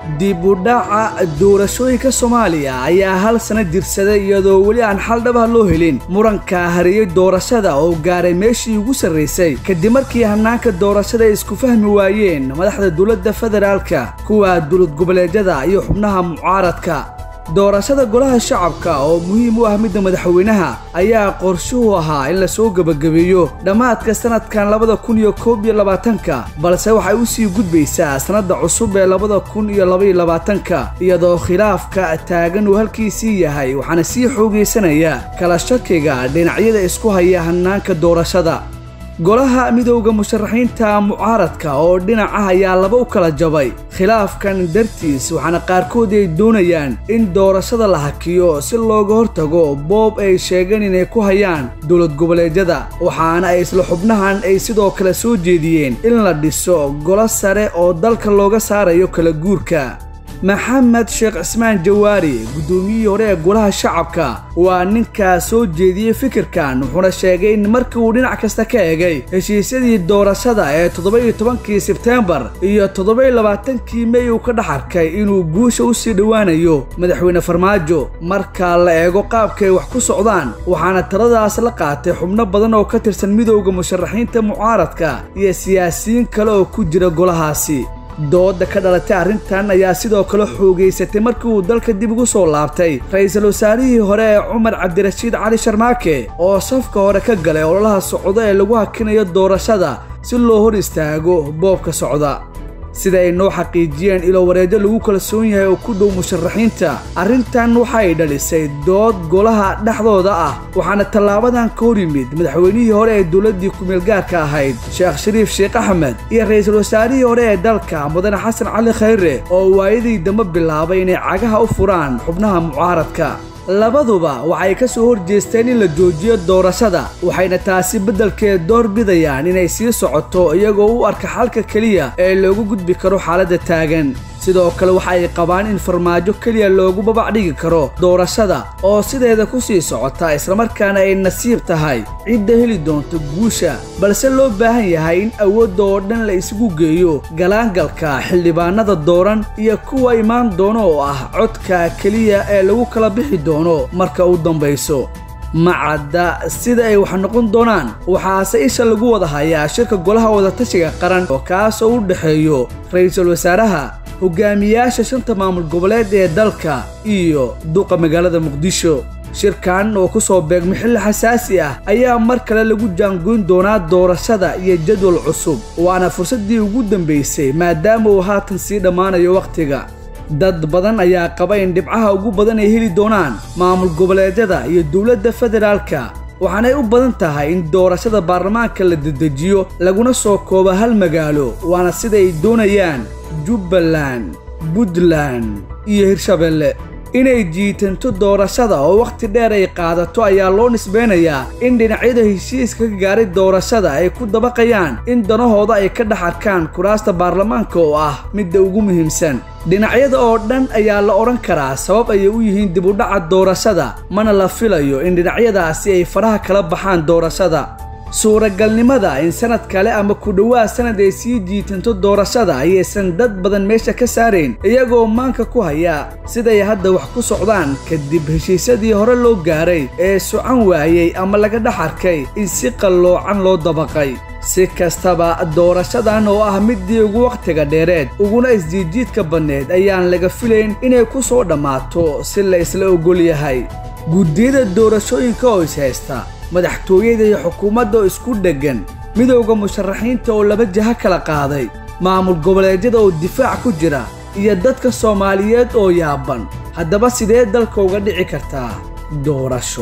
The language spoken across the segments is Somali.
dib u dhaca doorashooyinka soomaaliya ayaa hal sano jirsaday iyadoo weli aan xal dhabaha loo helin muranka hariyey doorashada oo gaaray meeshii ugu sarraysay kadib markii hanaanka doorashada ay isku fahmi waayeen madaxda dowladda federaalka kuwa dowlad goboleedyada iyo xubnaha mucaaradka doorashada golaha shacabka oo muhiim u ah midda madaxweynaha ayaa qorshuhu ahaa in lasoo gebagabeeyo dhammaadka sanadkan labada kun iyo koob iyo labaatanka balse waxay u sii gudbaysaa sannadda cusub ee labada kun iyo labaiyo labaatanka iyadoo khilaafka taagan uu halkiisii yahay waxaana sii xoogaysanaya kala shakiga dhinacyada isku haya hanaanka doorashada golaha midowda musharaxiinta mucaaradka oo dhinac ah ayaa laba u kala jabay khilaafkan dartiis waxaana qaarkood ay doonayaan in doorashada la hakiyo si looga hortago boob ay sheegeen inay ku hayaan dowlad goboleedyada waxaana ay isla xubnahan ay sidoo kale soo jeediyeen in la dhiso golo sare oo dalka looga saarayo kala guurka maxamed sheekh cismaan jawaari guddoomiyihii hore ee golaha shacabka waa ninkaa soo jeediyey fikirkan wuxuuna sheegay in markii uu dhinac kasta ka egay heshiisyadii doorashada ee toddoba-iyo tobankii sebteembar iyo toddoba-iyo labaatankii mey uu ka dhex arkay inuu guusha u sii dhowaanayo madaxweyne farmaajo marka la eego qaabkaay wax ku socdaan waxaana taladaas la qaatay xubno badan oo ka tirsan midowda musharaxiinta mucaaradka iyo siyaasiyiin kale oo ku jira golahaasi dooda ka dhalatay arrintan ayaa sidoo kale xoogaysatay markii uu dalka dib ugu soo laabtay ra-iisul wasaarihii hore ee cumar cabdirashiid cali sharmaake oo safka hore ka galay ololaha socdo ee lagu hakinayo doorashada si loo hor istaago boobka socda sida ay noo xaqiijiyeen ilo wareejo lagu kalsoon yahay oo ku dhow musharaxiinta arrintan waxay dhalisay dood golaha dhexdooda ah waxaana tallaabadan ka hor yimid madaxweynihii hore ee dowladdii ku-meelgaarka ahayd sheekh shariif sheekh axmed iyo ra-iisul wasaarihii hore ee dalka mudane xasan cali khayre oo waayadii dambe bilaabay inay cagaha u furaan xubnaha mucaaradka labaduba waxay ka soo horjeesteen in la joojiyo doorashada waxayna taasi beddelkeed door bidayaan inay sii socoto iyagoo u arka xalka keliya ee loogu gudbi karo xaaladda taagan sidoo kale waxa ay qabaan in farmaajo keliya loogu babac dhigi karo doorashada oo sideeda ku sii socota islamarkaana ay nasiib tahay cidda heli doonto guusha balse loo baahan yahay in awoodda oo dhan la isugu geeyo galaangalka xildhibaanada dooran iyo kuwa imaan doono oo ah codka keliya ee lagu kala bixi doono marka u dambayso macadda sida ay wax noqon doonaan waxaase isha lagu wada hayaa shirka golaha wadatashiga qaran oo kaasoo u dhexeeyo ra-iisul wasaaraha hogaamiyaasha shanta maamul goboleed ee dalka iyo duqa magaalada muqdisho shirkan oo ku soo beegmay xilli xasaasi ah ayaa mar kale lagu jaangoyn doonaa doorashada iyo jadwal cusub waana fursaddii ugu dambaysay maadaama uu haatan sii dhammaanayo wakhtiga dad badan ayaa qaba in dhibcaha ugu badan ay heli doonaan maamul goboleedyada iyo dowladda federaalka waxaanay u badan tahay in doorashada baarlamaanka la dedejiyo laguna soo koobo hal magaalo waana sida ay doonayaan jubbaland puntland iyo hirshabelle inay jiitanto doorashada oo wakhti dheer ay qaadato ayaa loo nisbeynayaa in dhinacyada heshiiska ka gaaray doorashada ay ku dabaqayaan in danahooda ay ka dhex arkaan kuraasta baarlamaanka oo ah midda ugu muhiimsan dhinacyada oo dhan ayaa la odhan karaa sabab ayay u yihiin dib u dhaca doorashada mana la filayo in dhinacyadaasi ay faraha kala baxaan doorashada suuragalnimada in sanad kale ama ku dhowaad sanad ay sii jiitanto doorashada ayaysan dad badan meesha ka saarayn iyagoo maanka ku haya siday hadda wax ku socdaan kadib heshiisyadii hore loo gaaray ee socan waayey ama laga dhex arkay in si qalloocan loo dabaqay si kastaba doorashadan oo ah middii ugu wakhtiga dheereed uguna isjiidjiidka badneed ayaan laga filayn inay ku soo dhammaato si la isla ogol yahay guddiyada doorashooyinka oo is haysta madaxtooyada iyo xukuumadda oo isku dheggan midowda musharaxiinta oo laba jaho kala qaaday maamul goboleedyada oo difaac ku jira iyo dadka soomaaliyeed oo yaaban haddaba sidee dalka uga dhici kartaa doorasho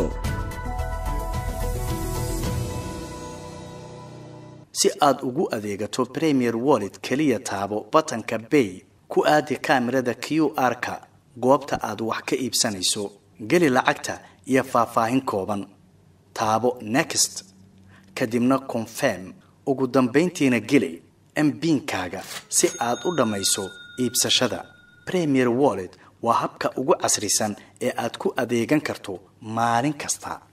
si aad ugu adeegato premier wallet keliya taabo batanka bay ku aadi kaamirada q r-ka goobta aad wax ka iibsanayso geli lacagta iyo faahfaahin kooban taabo next kadibna confirm ugu dambayntiina geli mbiinkaaga si aad u dhammayso iibsashada premier wallet waa habka ugu casrisan ee aad ku adeegan karto maalin kasta